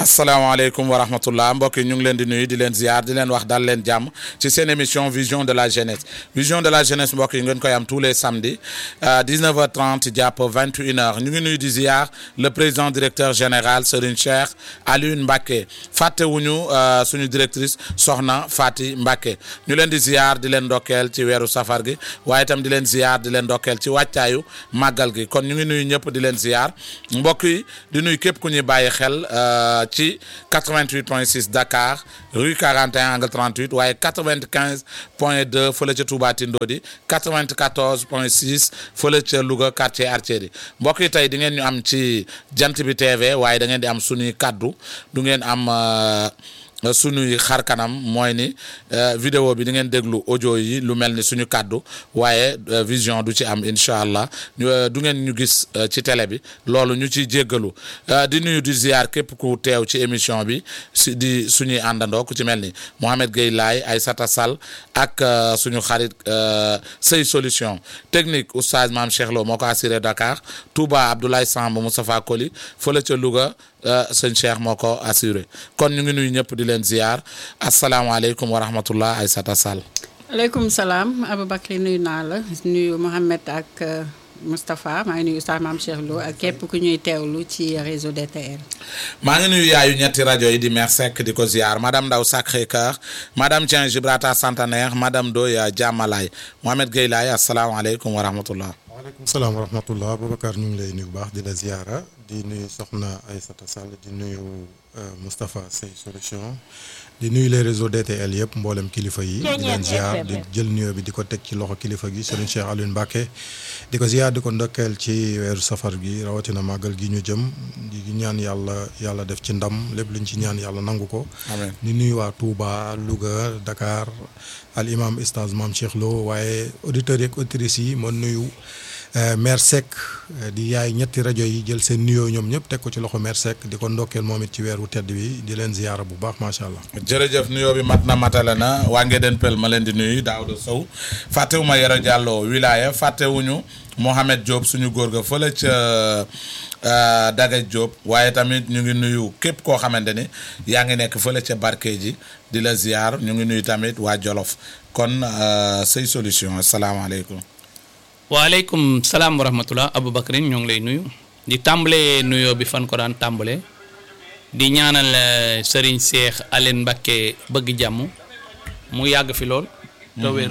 asalaamaaleykum wa rahmatullah mbokk yi ñu ngi leen di nuyu di leen ziar di leen wax dal leen jàmm ci seen émission vision de la jeunesse vision de la jeunesse mbokk yi ngeen koy am tous les samedis 19h30 jàpp 21h ñu ngi nuyu di ziar le président directeur général Serigne Cheikh Alioune Mbacké fàttewuñu suñu directrice Soxna Fati Mbacké ñu leen di ziar di leen ndokkeel ci weeru safar gi waaye itam di leen ziar di leen ndokkeel ci wàccaayu màggal gi kon ñu ngi nuyu ñëpp di leen ziar mbokk yi di nuyu képp ku ñuy bàyyi xel. ci 88.6 Dakar rue 41 angle 38 waaye 95 point 2 fële ca Touba Tindodi 94 point 6 fële ca Louga quartier Artillerie mbokk yi tey di ngeen ñu am ci jant bi TV waaye da ngeen di am suñuy kaddu du ngeen am. suñuy xar kanam mooy ni vidéo bi di ngeen déglu audio yi lu mel ni suñu kàddu waaye vision du ci am incha allah du ngeen ñu gis ci télé bi loolu ñu ciy jéggalu di nuyu di ziar képp ku teew ci émission bi si di suñuy àndandoo ku ci mel ni Mohamed Gueye Laye Aïssata Sall ak suñu xarit Sey Solution technique oustaz Maam Cheikh Lo moo ko assuré Dakar Touba Abdoulaye Samb Moustapha Koli fële ca Louga sëñ Cheikh moo ko assuré kon ñu ngi nuyu ñëpp di leen ziar asalaamaaleykum wa rahmatullah Aïssata Sall. aleykum salaam Aboubacry nuyu naa la nuyu Mohamed ak Moustapha maa ngi nuyu Oustaz Mame Cheikh Lo ak képp ku ñuy teewlu ci réseau DTL. maa ngi nuyu yaayu ñetti rajo yi di Mère Seck di ko ziar madame Ndaw Sacré-Cœur madame Dieng Gibraltar Centenaire madame Doya Diamalaye Mohamed Gueye Laye asalaamaaleykum wa rahmatullah. waaleykum salaam wa rahmatullah Aboubacar ñu ngi lay nuyu bu baax di la ziara di nuyu Soxna Aïssata Sall di nuyu Moustapha Sey Solution di nuyu les réseaux DTL yëpp mboolem kilifa yi di leen ziar di jël nuyoo bi di ko teg ci loxo kilifa gi Serigne Cheikh Alioune Mbacké di ko ziar di ko ndokkeel ci weeru safar gi rawatina màggal gi ñu jëm di ñaan yàlla yàlla def ci ndam lépp luñ ci ñaan yàlla nangu ko amiin di nuyu waa Touba Louga Dakar al imam Oustaz Mame Cheikh Lo waaye auditeurs yeeg auditrices yi ma nuyu Mère Seck di yaay ñetti rajo yi jël seen nuyoo ñoom ñëpp teg ko ci loxo Mère Seck di ko ndokkeel moom it ci weeru tedd bi di leen ziyaara bu baax macha allah. jërëjëf nuyoo bi mat na matale na waa Ngéden Pel ma leen di nuyu Daouda Sow fàttewuma Yoro Diallo wilaya fàttewuñu Mohamed Diop suñu góor ga fële ca Dagaj Diop waaye tamit ñu ngi nuyu képp koo xamante ni yaa ngi nekk fële ca barke ji di la ziar ñu ngi nuyu tamit waa Jolof kon Sey Solution asalaamaaleykum. waaleykum salaam wa rahmatullah Aboubacry ñoo ngi lay nuyu di tàmbalee nuyoo bi fan ko daan tàmbalee di ñaanal Serigne Cheikh Alioune Mbacké bëgg jàmm mu yàgg fi lool. te wér.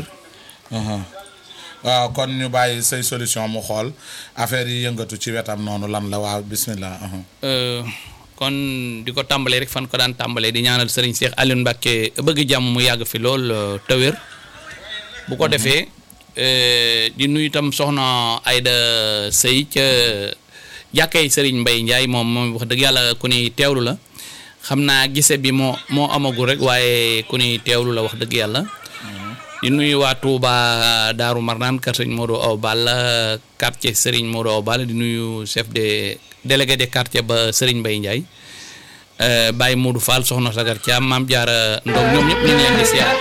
waaw kon ñu bàyyi say solution mu xool affaire yi yëngatu ci wetam noonu lan la waaw bismillah. kon di ko tàmbalee rek fan ko daan tàmbalee di ñaanal Serigne Cheikh Alioune Mbacké bëgg jàmm mu yàgg fi lool te wér bu ko defee. di nuyu itam soxna Aida Sey ca jàkkay Serigne Mbaye Ndiaye moom moom wax dëgg yàlla ku ni teewlu la xam naa gise bi moo moo amagul rek waaye ku ni teewlu la wax dëgg yàlla. di nuyu waa Touba Daaru Marnaan kër Serigne Modou Aw Balla quartier Serigne Modou Aw Balla di nuyu chef de délégué de quartier ba Serigne Mbaye Ndiaye Baye Modou Fall soxna Sagar Thiam Maam Jaara Ndong ñoom ñëpp ñu ngi leen di siyaar.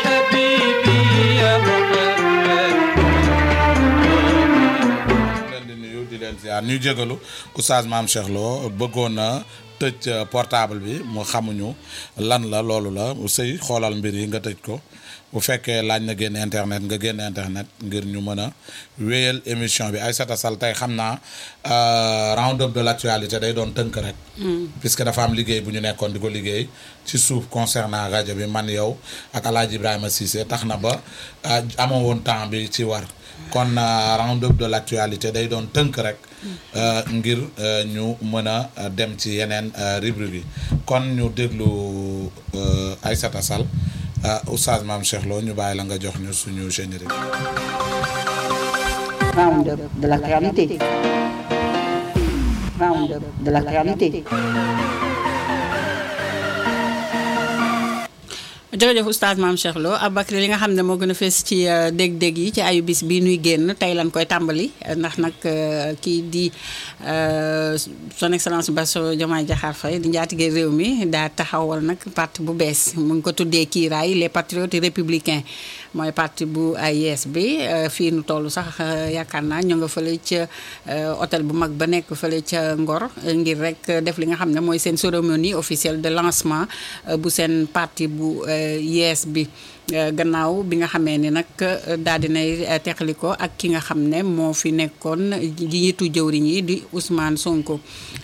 ñu jégalu oustaz Mame Cheikh Lo bëggoon na tëj portable bi mu xamuñu lan la loolu la sëy xoolal mbir yi nga tëj ko bu fekkee laaj na génn internet nga génn internet ngir ñu mën a wéyal émission bi Aïssata Sall tey xam naa round up de l'actualité day doon tënk rek puisque dafa am liggéey bu ñu nekkoon di ko liggéey ci suuf concernant rajo bi man yow ak Alaaji Ibrahima Cissé tax na ba amoo woon temps bi ci war kon round up de l'actualité day doon tënk rek ngir ñu mën a dem ci yeneen rubrique yi kon ñu déglu Aïssata Sall Oustaz Mame Cheikh Lo ñu bàyyi la nga jox ñu suñu générique. round up de l'actualité round up de l'actualité jërëjëf oustaz Mame Cheikh Lo Aboubacry li nga xam ne moo gën a fees ci dég-dég yi ci ayu bis bii nuy génn tey lan koy tàmbali ndax nag kii di son excellence Bassirou Diomaye Diakhar Faye di njaatige réew mi daa taxawal nag parti bu bees mu ngi ko tuddee kiiraay les patriotes républicains mooy parti bu yees bi fii nu toll sax yaakaar naa ñu nga fële ca hôtel bu mag ba nekk fële ca Ngor ngir rek def li nga xam ne mooy seen cérémonie officielle de lancement bu seen parti bu yees bi gannaaw bi nga xamee ni nag daal dinay teqali ko ak ki nga xam ne moo fi nekkoon jiitu jëwriñ yi di Ousmane Sonko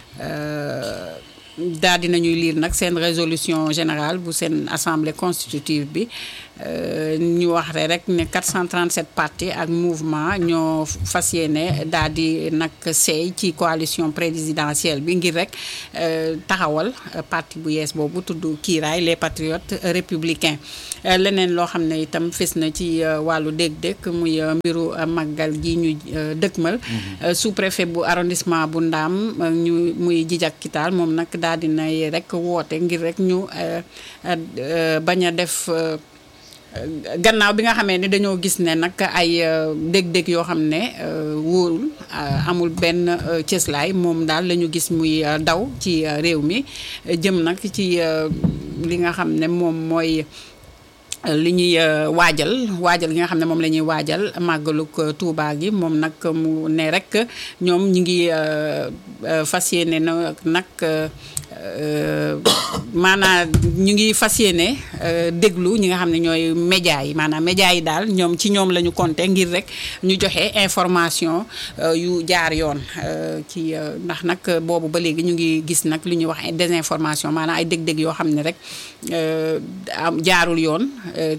daal dinañuy lire nag seen résolution générale bu seen assemblée constitutive bi ñu wax rek ne 437 partis ak mouvement ñoo fas yéene daal di nag seey ci coalition présidentielle bi ngir rek taxawal parti bu yees boobu tudd kiiraay les patriotes républicains leneen loo xam ne itam fes na ci wàllu dégg-dégg muy mbiru màggal gi ñu dëkkmal sous préfet bu arrondissement bu ndaam ñu muy jijak kitaal moom nag daal dinay rek woote ngir rek ñu bañ a def gannaaw bi nga xamee ne dañoo gis ne nag ay dég-dég yoo xam ne wóorul amul benn cëslaay moom daal la ñu gis muy daw ci réew mi jëm nag ci li nga xam ne moom mooy li ñuy waajal waajal gi nga xam ne moom la ñuy waajal màggaluk Tuuba gi moom nag mu ne rek ñoom ñi ngi fas yéene na nag maanaam ñu ngi fas yéene déglu ñi nga xam ne ñooy média yi maanaam média yi daal ñoom ci ñoom la ñu compté ngir rek ñu joxe information yu jaar yoon ci ndax nag boobu ba léegi ñu ngi gis nag lu ñuy wax désinformation maanaam ay dég-dég yoo xam ne rek am jaarul yoon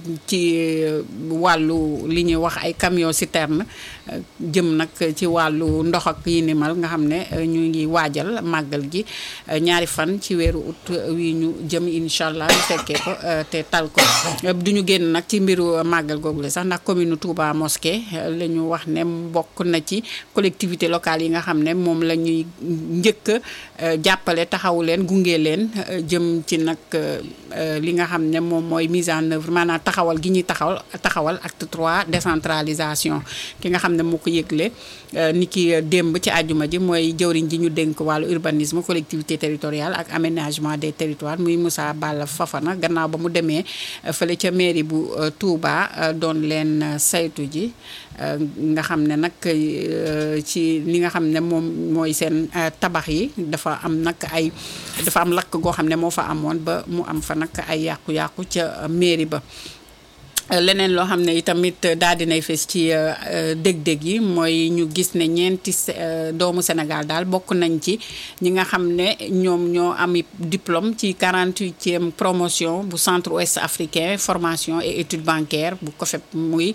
ci wàllu li ñuy wax ay camion citerne jëm nag ci wàllu ndox ak yi ni mal nga xam ne ñu ngi waajal màggal gi ñaari fan ci weeru ut wi ñu jëm incha allah ñu fekkee ko te tal ko du ñu génn nag ci mbiru màggal googu la sax ndax commune Touba Mosquée la ñu wax ne bokk na ci collectivité locale yi nga xam ne moom la ñuy njëkk jàppale taxawu leen gunge leen jëm ci nag li nga xam ne moom mooy mise en œuvre maanaam taxawal gi ñuy taxawal taxawal acte 3 décentralisation ki nga xam ne moo ko yëgle ni ki démb ci àjjuma ji mooy jëwriñ ji ñu dénk wàllu urbanisme collectivité territoriale ak aménagement des territoires muy Moussa Balla Fafana gannaaw ba mu demee fële ca mairie bu Touba doon leen saytu ji nga xam ne nag ci li nga xam ne moom mooy seen tabax yi dafa am nag ay dafa am lakk goo xam ne moo fa amoon ba mu am fa nag ay yàqu-yàqu ca mairie ba leneen loo xam ne itamit daal dinay fes ci dég-dég yi mooy ñu gis ne ñeenti doomu Sénégal daal bokk nañ ci ñi nga xam ne ñoom ñoo ami diplôme ci 48e promotion bu centre ouest africain formation et études bancaires bu COFEP muy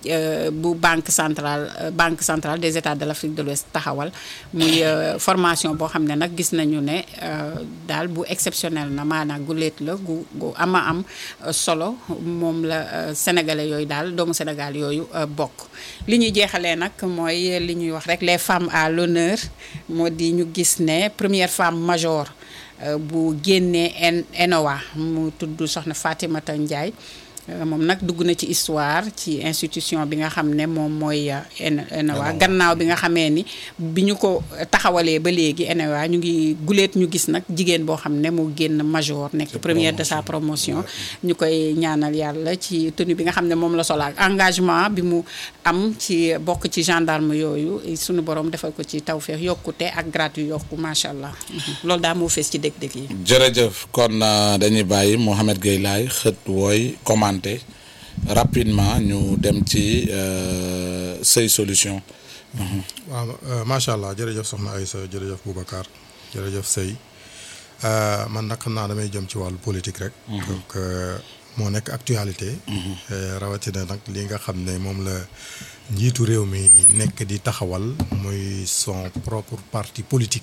bu banque centrale banque centrale des états de l'Afrique de l'Ouest taxawal muy formation boo xam ne nag gis nañu ne daal bu exceptionnel na maanaam gu léet la gu gu ama am solo moom la sénégalais yooyu daal doomu Sénégal yooyu bokk li ñuy jeexalee nag mooy li ñuy wax rek les femmes à l'honneur moo di ñu gis ne première femme major bu génnee ENOA mu tudd soxna Fatimata Ndiaye moom nag dugg na ci histoire ci institution bi nga xam ne moom mooy ENOA gannaaw bi nga xamee ni bi ñu ko taxawalee ba léegi ENOA ñu ngi guleet ñu gis nag jigéen boo xam ne moo génn major nekk première de sa promotion ñu koy ñaanal yàlla ci tenue bi nga xam ne moom la solo ak engagement bi mu am ci bokk ci gendarme yooyu suñu borom defal ko ci tawféex yokkute ak gratuit yokku macha allah loolu daal moo fees ci dëgg-dëgg yi. jërëjëf kon dañuy bàyyi Mouhamed Gueye laay xët wooy commenté rapidement ñu dem ci say solution waaw macha allah jërëjëf soxna Aïssa jërëjëf Boubacar jërëjëf Sey man nag xam naa damay jëm ci wàllu politique rek. donc moo nekk actualité. rawatina nag li nga xam ne moom la njiitu réew mi nekk di taxawal muy son propre parti politique.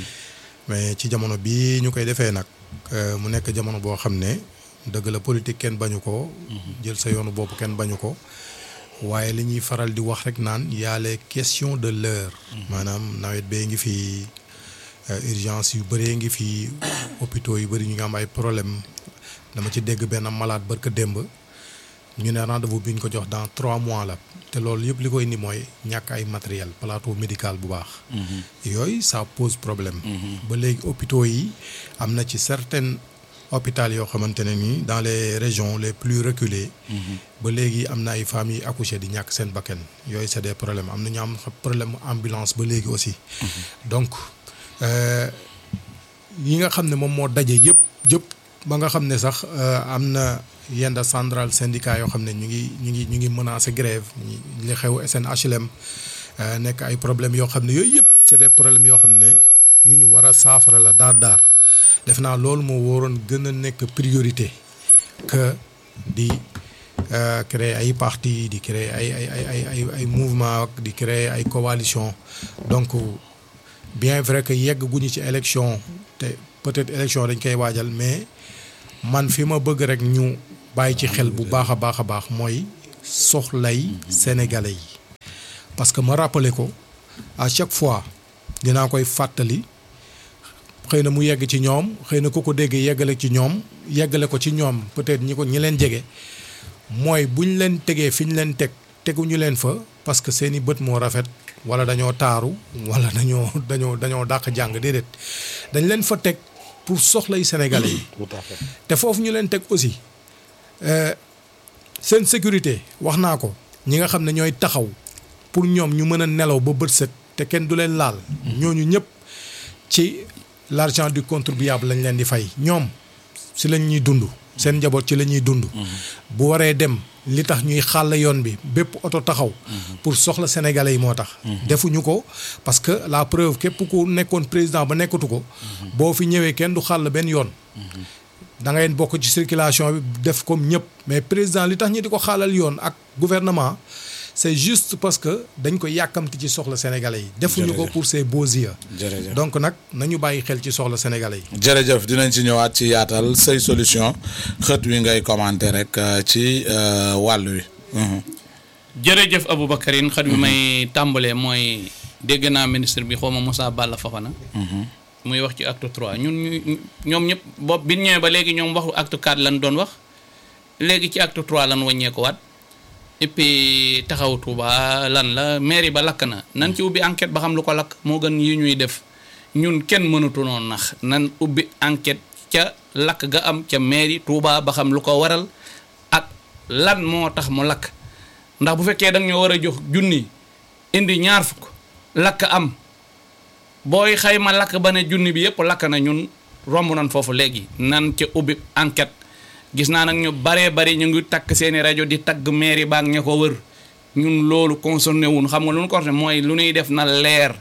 mais ci jamono bii ñu koy defee nag mu nekk jamono boo xam ne dëgg la politique kenn bañu ko. jël sa yoonu bopp kenn bañu ko. waaye li ñuy faral di wax rek naan y a les questions de l'heure maanaam nawet bee ngi fi urgence yu bëree ngi fi hôpitaux yu bëri ñu ngi am ay problème dama ci dégg benn malade barka démb ñu ne rendez-vous bi ñu ko jox dans trois mois la te loolu yëpp li koy indi mooy ñàkk ay matériel plateau médical bu baax yooyu ça pose problème ba léegi hôpitaux yi am na ci certaines hôpital yoo xamante ne nii dans les régions les plus reculées. ba léegi am na ay femmes yi accouché di ñàkk seen bakkan yooyu c'est des problèmes am na ñu am problème ambulance ba léegi aussi. donc euh, yi nga xam ne moom moo daje yëpp yëpp ba nga xam ne sax euh, am na yenn central syndicat yoo xam ne ñu ngi ñu ngi ñu ngi menacé grève ñi- li xew SNHLM euh, nekk ay problèmes yoo xam ne yooyu yëpp c'est des problèmes yoo xam ne yu ñu war a saafara la daar daar def naa loolu moo waroon gën a nekk priorité que di euh, créer ay parti di créer ay ay ay ay ay ay mouvement ak di créer ay coalition donc bien vrai que yegg guñu ci élection te peut-être élection dañ koy waajal mais man fi ma bëgg rek ñu bàyyi ci xel bu baax a baax a baax mooy soxlay sénégalais yi parce que ma rappelé ko à chaque fois dinaa koy fàttali xëy na mu yegg ci ñoom xëy na ku ko dégg yeggale ci ñoom yeggale ko ci ñoom peut-être ñi ko ñi leen jege mooy bu ñu leen tegee fi ñu leen teg teguñu leen fa parce que seeni bët moo rafet wala dañoo taaru wala dañoo dañoo dañoo dàq jàng déedéet dañ leen fa teg pour soxlay sénégalais yi tout à fait te foofu ñu leen teg aussi euh, seen sécurité wax naa ko ñi nga xam ne ñooy taxaw pour ñoom ñu mën a nelaw ba bët set te kenn du leen laal ñooñu ñëpp ci l'argent du contribuable lañ leen di fay ñoom si lañ ñuy dund seen njaboot ci la ñuy dund bu waree dem li tax ñuy xàll yoon bi bépp oto taxaw pour soxla sénégalais yi moo tax defuñu ko parce que la preuve képp ku nekkoon président ba nekkatu ko boo fi ñëwee kenn du xàll benn yoon da ngay bokk ci circulation bi def comme ñëpp mais président li tax ñi di ko xaalal yoon ak gouvernement c'est juste parce que dañ ko yàkkamti ci soxla sénégalais yi defuñu ko Jërëjëf. pour ses beaux yeux jërëjëf donc nag nañu bàyyi xel ci soxla sénégalais yi jërëjëf dinañ ci ñëwaat ci yaatal say solution xët wi ngay commenter rek euh, ci euh, wàll wi. Mhm. jërëjëf Aboubacarine xat bi may tàmbalee mooy dégg naa ministre bi xawma Moussa Balla Fofana muy wax ci acte 3 ñun ñu ñoom ñëpp bopp bi ñu ñëwee ba léegi ñoom waxu acte 4 lan doon wax léegi ci acte 3 lan wàññeeku waat et puis taxaw Touba lan la mairie ba lakk na nan ci ubbi enquête ba xam lu ko lakk moo gën yi ñuy def ñun kenn mënatu noonu nax nan ubbi enquête ca lakk ga am ca mairie Touba ba xam lu ko waral ak lan moo tax mu lakk ndax bu fekkee da nga ñoo war a jox junni indi ñaar fukk lakk am booy xayma lakk ba ne junni bi yëpp lakk na ñun romb nañ foofu léegi nan ca ubbi enquête gis naa nag ñu baree bari ñu ngi takk seeni rajo di tagg mairie baag ña ko wër ñun loolu concerné wun xam nga lu ñu ko waxee mooy lu ñuy def na leer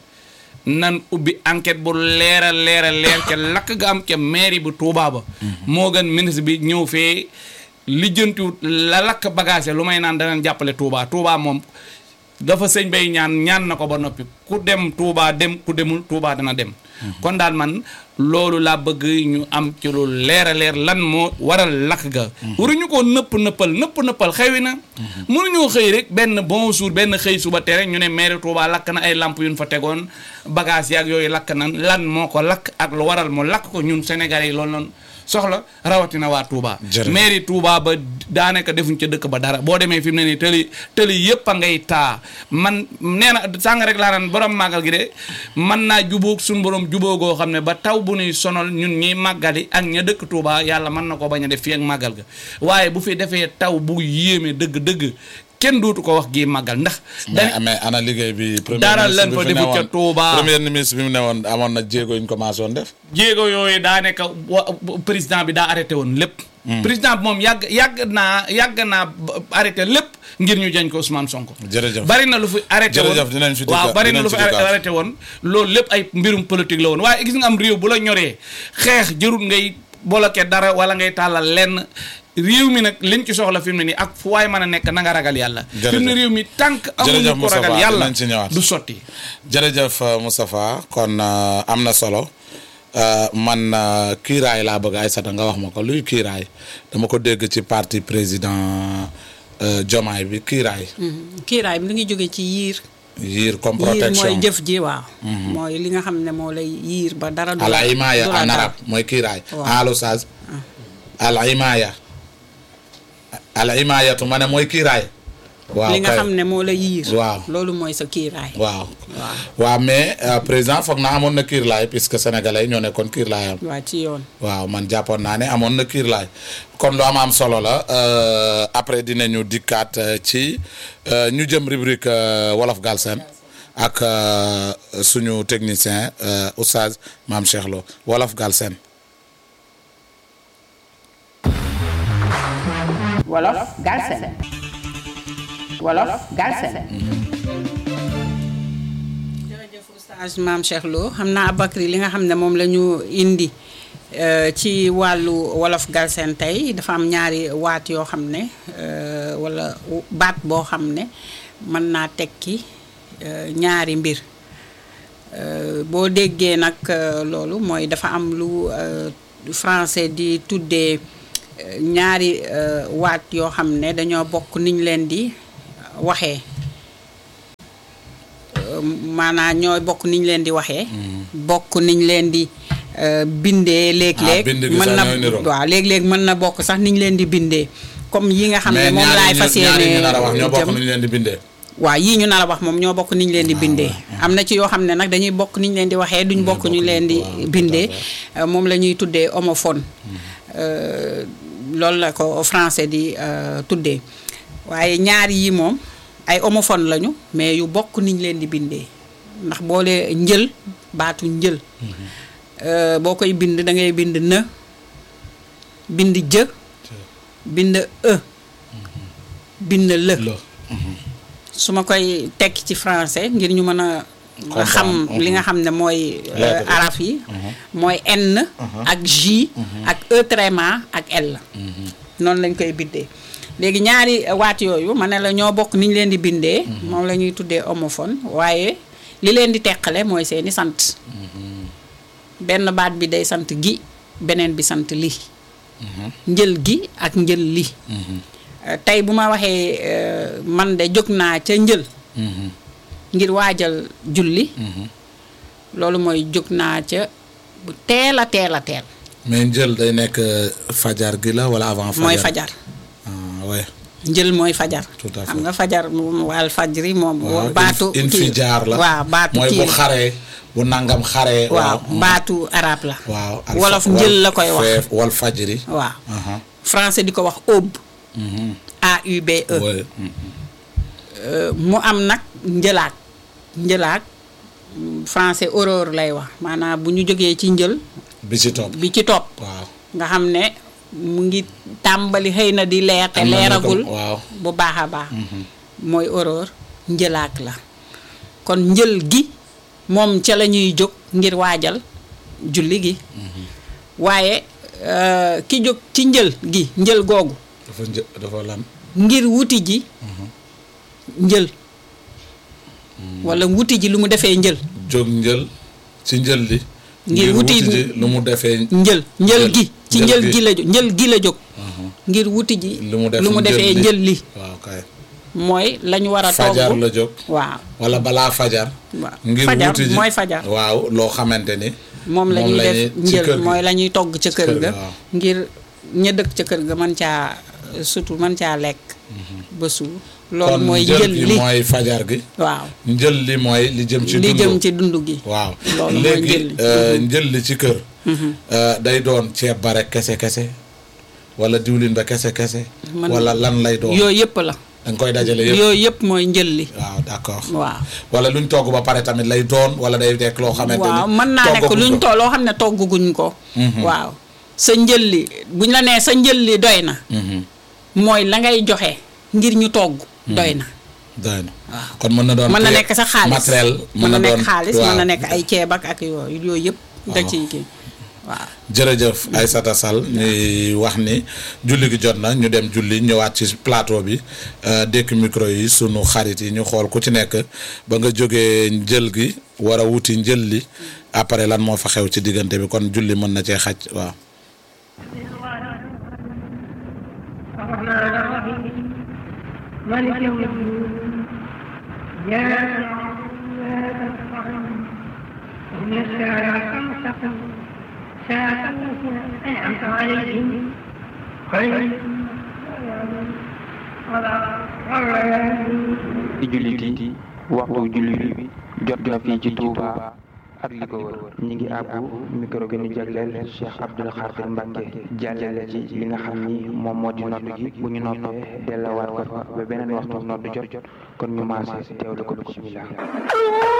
nan ubbi enquête bu leera leera leer ca lakk ga am ca mairie bu Touba ba moo gën ministre bi ñëw fee lijjantiwut la lakk bagage lu may naan danañ jàppale Touba Touba moom dafa sëñ bay ñaan ñaan na ko ba noppi ku dem Touba dem ku demul Touba dana dem kon daal man loolu laa bëgg ñu am ci lu leer a leer lan moo waral lakk ga waruñu ko nëpp nëppal nëpp nëppal xewi na mënuñoo xëy rek benn bon jour benn xëy suba tere ñu ne maire Touba lakk na ay lamp yu ñu fa tegoon bagage yaag yooyu lakk nan lan moo ko lakk ak lu waral mu lakk ko ñun Sénégalais yi loolu noonu soxla rawatina waa Touba Jërëjëf. mairie Touba ba daanaka defuñ ca dëkk ba dara boo demee fi mu ne nii tëli tëli yëpp a ngay taa man nee na sàng rek laa naan borom màggal gi de mën naa jubóog suñ borom jubóogoo xam ne ba taw bu nuy sonal ñun ñiy màggali ak ña dëkk Touba yàlla mën na ko bañ a def fii ak màggal ga waaye bu fi defee taw bu yéeme dëgg-dëgg kenn dootu ko wax gii màggal ndax mais mais ana liggéey bi. premier Dara ministre lan bi fa fi defut ca newoon- Touba. premier ministre bi mu ne woon amoon na jéego yu ñu commencé woon def. jéego yooyu daa nekk wa président bi daa arrêté woon lépp. président bi moom yàgg yàgg naa yàgg naa ba- arrêté lépp ngir ñu jañ ko Ousmane Sonko. jërëjëf bari na lu fi arrêté woon Jërëjëf, dinañ fi waaw dikkaat- bari na dinañ lu fi fi dikkaat. arrêté woon loolu lépp ay mbirum politique la woon waaye gis nga am réew bu la ñoree xeex jërul ngay bloqué dara wala ngay tàllal lenn réew mi nag liñ ci soxla fi mu ne nii ak fu waay mën a nekk na nga ragal yàlla. fi mu ne Jërëjëf. réew mi tànk Jërëjëf amuñu ko Moustapha, ragal yàlla dinañ ci ñëwaat. du sotti. jërëjëf euh, Moustapha kon euh, am na solo euh, man euh, kiiraay laa bëgg Aïssata nga wax ma ko luy kiiraay dama ko dégg ci parti président euh, Diomaye bi kiiraay kiiraay bi li ngi jóge ci yiir yiir comme yiir protection mooy jëf ji waaw mooy li nga xam ne moo lay yiir ba dara du la- al imaaya du la en dal. arabe mooy kiiraay Waaw. alu saas al imaaya al imaayatu ma ne mooy kiiraay waaw li nga kay. xam ne moo la yiir Waaw. loolu mooy sa kiiraay waaw waaw waaw mais euh, président foog naa amoon na kiirlaay puisque sénégalais ñoo nekkoon kiirlaayam waa ci yoon waaw man jàppoon naa ne amoon na kiirlaay kon lu am am solo la euh, après dinañu dikkaat euh, ci euh, ñu jëm rubrique euh, wolof Galsen ak euh, suñu technicien euh, oustaz Mame Cheikh Lo wolof Galsen Wolof Galsen Wolof Galsen jërëjëf oustaz Mame Cheikh Lo xam naa Aboubacry li nga xam ne moom la ñu indi euh, ci wàllu wolof galsen tey dafa am ñaari waat yoo xam ne euh, wala baat boo xam ne mën naa tekki euh, ñaari mbir Euh, boo déggee nag euh, loolu mooy dafa am lu euh, français di tuddee euh, ñaari euh, waat yoo xam ne dañoo bokk niñ leen di waxee maanaam ñooy bokk niñ leen di waxee. bokk niñ leen di euh, bindee. léeg-léeg bind gi mën sax na ñooy niroo. waaw léeg-léeg mën na bokk sax niñ leen di bindee comme yi nga xam ne mais moom laay ñaari fas ñu ñaari yéene ñu nar a wax ñoo bokk jëm. nu ñu leen di bindee waaw yii ñu nar a wax moom ñoo bokk niñ leen di bindee am na ci yoo xam ne nag dañuy bokk niñ leen di waxee duñ bokk ñu leen di waaw, bindee tout Euh, moom la ñuy tuddee homophone Euh, loolu la ko français di euh, tuddee waaye ñaar yi moom ay homophone lañu mais yu bokk niñ leen di bindee ndax boole njël baatu njël Euh, boo koy bind da ngay bind në bind jë bind e bind lë la su ma koy tekki ci français ngir ñu mën a Comprendre. xam Mhm. li nga xam ne mooy euh, Lettre bi. araf yi mooy N ak J ak E tréma ak L noonu lañ koy bindee léegi ñaari waat yooyu ma ne la ñoo bokk ni ñu leen di bindee moom la ñuy tuddee homophone waaye li leen di teqale mooy seeni sant benn baat bi day sant gi beneen bi sant li njël gi ak njël li Euh, tey bu ma waxee euh, man de jóg naa ca njël ngir waajal julli loolu mooy jóg naa ca bu teel a teel a teel mais njël day nekk euh, fajar gi la wala avant fajar mooy fajar ah ouais njël mooy fajar Tout à xam fait. nga fajar moom wal fajri moom waaw baatu in fi kii- jaar la waaw baatu mooy kii bu xaree bu nangam xaree waaw baatu arab la waaw al- wolof wal- njël la koy wax feef wal fajri waaw aha français di ko wax aube mhm A U B E ouais mhm. Euh, mu am nag njëlaat njëlaat mm, français aurore lay wax maanaam bu ñu jógee ci njël bi ci topp bi ci topp waaw nga xam ne mu ngi tàmbali xëy na di leer te Am na ñu ko- leeragul waaw bu baax a baax mooy aurore njëlaat la kon njël gi moom ca la ñuy jóg ngir waajal julli gi waaye euh, ki jóg ci njël gi njël googu dafa një dafa lan ngir wuti ji njël wala wuti ji lu mu defee njël jóg njël ci njël li Ngir wuti ji lu mu defee njël njël Njël. gi ci Njël njël gi. gi la jóg njël gi la jóg ngir wuti ji lu mu def lu mu defee njël njël li waaw kay mooy lañu war a fajar togg la jóg waaw wala balaa fajar waaw ngir fajar wuti ji mooy fajar waaw loo xamante ni moom la ñuy def ci njël kër gi. mooy la ñuy togg ca kër kër ga ga, waaw. ngir ña dëkk ca kër ga mën caa surtout mën caa lekk ba suur loolu kon mooy njël njël gi li mooy fajar gi waaw njël li mooy li jëm ci li dund jëm ci dund gi waaw loolu mooy léegi njël li. euh, njël li ci kër euh, day doon ceeb ba rek kese kese wala diwlin ba kese kese Man- wala lan lay doon yooyu yëpp la da nga koy dajale yëpp yooyu yëpp mooy njël li waaw d'accord waaw wala luñ togg ba pare tamit lay doon wala day nekk loo xamante ni waaw mën naa nekk toggaguñ luñ ko. to loo xam ne togguguñ ko waaw sa njël li buñ la nee sa njël li doy na Mhm. mooy la ngay joxe ngir ñu togg doy na doy na kon mën na doon mën na te- nekk sa xaalis matériel mën na nekk doon- xaalis mën na waaw. nekk ay ceeb ak ak yooyu yooyu yëpp da Waaw. ciy kii waaw jërëjëf Aïssata Sall ñuy wax ni julli gi jot na ñu dem julli ñëwaat ci plateau bi euh, dékk micro yi sunu xarit yi ñu xool ku ci nekk ba nga jógee njël gi war a wuti njël li après lan moo fa xew ci diggante bi kon julli mën na cee xaj waaw الرحمن الرحيم مالك يوم الدين إياك نعبد وإياك نستعين اهدنا الصراط المستقيم صراط الذين أنعمت عليهم غير المغضوب عليهم ولا الرحيم ci jullit yi waxtu jullit bi jot na fii ci Touba ak li ko wër ñi ngi àbbu micro bi ñu jagleel Cheikh Abdoul Khadir Mbacke jàllale ci li nga xam ni moom moo di nodd gi bu ñu noppee dellawaat ko fa ba beneen waxtu nodd jot kon ñu maase teewlu ko bismillah